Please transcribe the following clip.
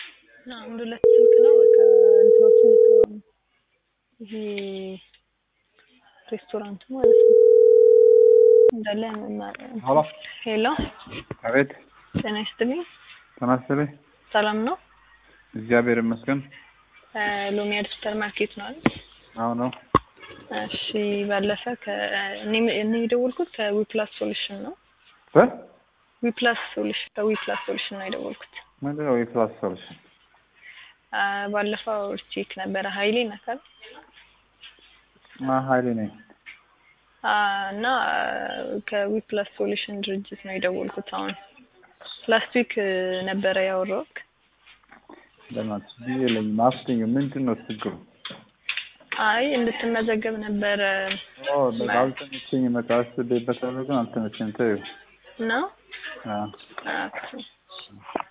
አንድ ሁለት ስልክ ነው በቃ እንትኖችን ልትሆኑ ይሄ ሬስቶራንቱ ማለት ነው እንዳለ ሄሎ ሄሎ አቤት ጤና ይስጥልኝ ጤና ይስጥልኝ ሰላም ነው እግዚአብሔር ይመስገን ሎሚያድ ሱፐር ማርኬት ነው አይደል አዎ ነው እሺ ባለፈ እኔ የደወልኩት ከዊፕላስ ሶሉሽን ነው እ ዊፕላስ ሶሉሽን ከዊፕላስ ሶሉሽን ነው የደወልኩት ምንድን ነው የፕላስ ሶሉሽን ባለፈው ቼክ ነበረ ሀይሌ ነካል ሀይሌ ነኝ እና ከዊፕላስ ሶሉሽን ድርጅት ነው የደወልኩት አሁን ላስት ዊክ ነበረ ያወራሁት ለማለት ጊዜ የለኝም አፍትኝ ምንድን ነው ችግሩ አይ እንድትመዘገብ ነበረ በቃ አልተመቸኝም በቃ አስቤበታለሁ ግን አልተመቸኝም ተይው ነው አዎ